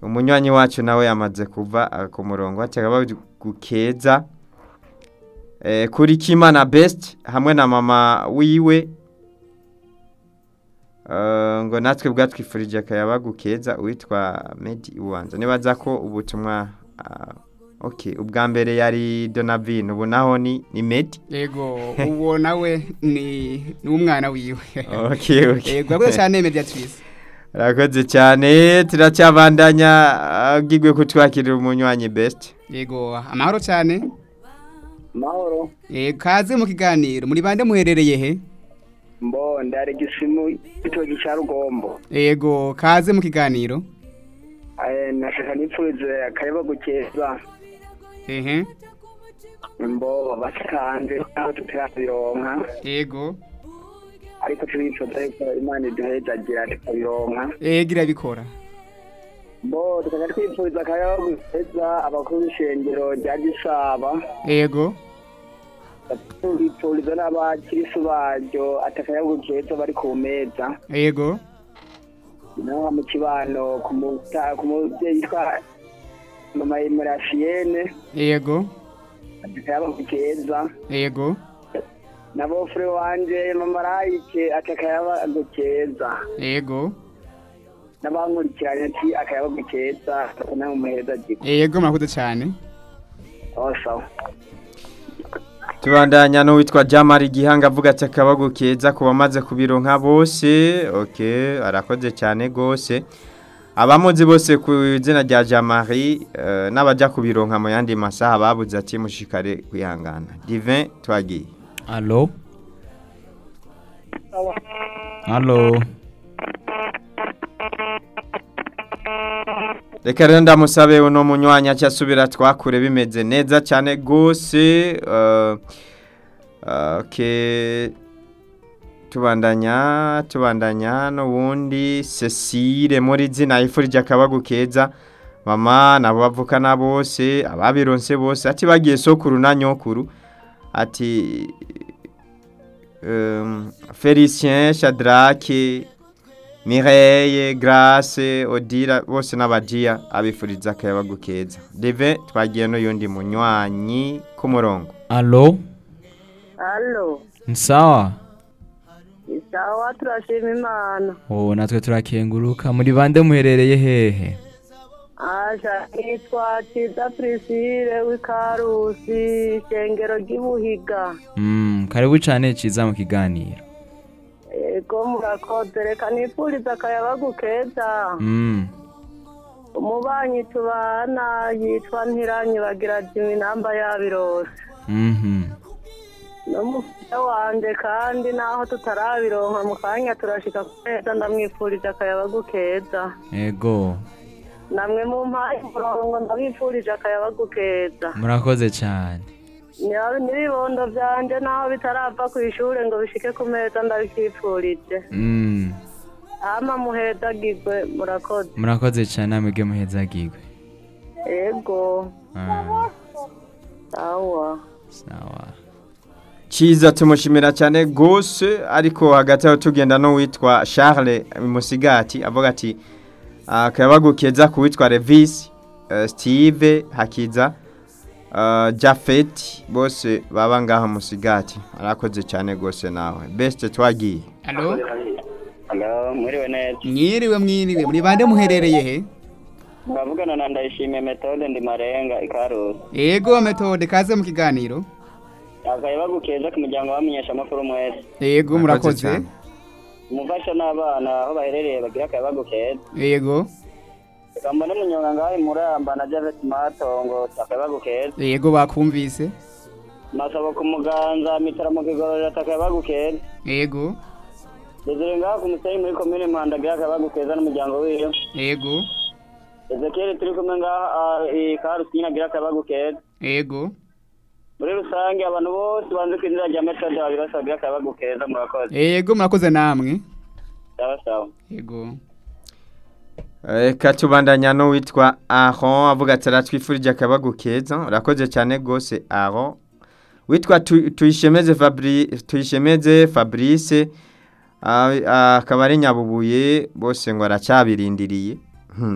umunywanyi wacu nawe yamaze kuva ah, ku murongo ateka gukeza eh, kuri Kimana Best hamwe na mama wiwe Uh, ngo natwe bwatwifurije akayaba gukeza uwitwa Medi Uwanza nibaza ko ubutumwa uh, okay ubwa mbere yari Donavine ubu naho ni ni Medi yego uwo nawe ni ni umwana wiwe okay okay yego akoze cyane mediatrice Rakoze cyane turacyabandanya agigwe kutwakirira umunywanyi best yego amahoro cyane mahoro yego kaze mu kiganiro muri bande muherereye he mbo ndari gisimu itogi cya rugombo yego kaze mu kiganiro Eh, nashaka nipfurize akayaba gukeza ehe mbo basanze aho tutarabironka yego ariko turifuza yuko imana iduhezagira tukabironka yego irabikora mbo tukajya twipfuriza akayaba gukeza abakuru b'ishengero rya gisaba yego tubipfuriza n'abakirisu baryo ati akayaba gukeza bari ku meza yego naho mu kibano ku muta- ku mubyeyi yitwa mama emerafiyene yego ati akayaba gukeza yego na bofure wanje mama rayike ati akayaba gukeza yego n'abankurikiranye ati akayaba gukeza nawe umuheza jiko yego murakoze cyane sawa tubandanya n'uwitwa Jamari Gihanga avuga ati akabago keza ku bamaze kubironka bose okay arakoze cyane gose abamuzi bose ku izina rya Jamari uh, n'abajya kubironka mu yandi masaha babuze ati mushikare kwihangana Divin twagiye Allo Allo Reka rero ndamusabe uno munywanya cyasubira twakure bimeze neza cyane gose uh, uh, okay tubandanya tubandanya n'ubundi Cecile muri zina yifurije akabagu keza mama nabo bavukana bose ababironse bose ati bagiye sokuru na nyokuru ati um, Felicien Shadrake Mireille Grace Odira bose n'abagiya abifuriza akayabagu keza Deve twagiye n'uyundi munywanyi ku murongo Allo Allo, Nsawa isawa turashima imana. Oh natwe turakenguruka muri bande muherereye hehe Aja nitwa Ciza Priscille w'Ikarusi, ishengero ry'Ibuhiga. Mm karibu cyane ciza mu kiganiro Ego murakoze reka nipfuriza akayabagu keza. Mm Umubanyi tubana yitwa Ntiranyi bagira Jimmy namba yabirose. Mhm N'umufite wanje kandi naho tutarabironka mu kanya turashika ku meza ndamwifurije akayabagu keza. Ego namwe mu mpaye umurongo ndabifurije akayabagu keza murakoze cyane Niba- n'ibibondo byanje naho bitarava ku ishuri ngo bishike ku meza ndabikifurije Mm ama muhedagirwe murakoze murakoze cyane namwe muhezagirwe ego Ah sawa sawa Ciza tumushimira cyane gose ariko hagati aho tugenda no witwa Charles Musigati avuga ati akayabagu keza ku witwa Levis uh, Steve Hakiza uh, Jafet bose baba ngaha Musigati arakoze cyane gose nawe best twagiye Allo Hello, mwiriwe neza. mwiriwe mwiriwe muri bande muherereye he Bavugana na ndayishimiye metode ndi marenga ikarusi. yego metode kaze mu kiganiro Akayaba gukeza ku muryango wamenyesha amakuru mwese. yego murakoze cyane. Umufasha n'abana aho baherereye bagira akayaba gukeza. yego Reka mbone munyonga ngaho muramba na Javet Matongo akayaba gukeza. yego bakumvise Masabo ku muganza mitara mu kigororero akayaba gukeza. yego Desire ngaho ku musenyi muri komine Mpanda agira akayaba gukeza n'umuryango wiwe. yego Ezekiel turi kumwe ngaha ikarusi nyine agira akayaba gukeza. yego muri rusange abantu bose banze ku izina rya metode babiri bose bagira akayaba gukeza murakoze yego murakoze namwe sawa sawa yego Reka tubandanya n'uwitwa Aron avuga ati aratwifurije akabagu keza urakoze cyane gose Aron witwa Tu- tuyishemeze Fabrice tuyishemeze Fabrice ah, ah, akaba ari nyabubuye bose ngo aracyabirindiriye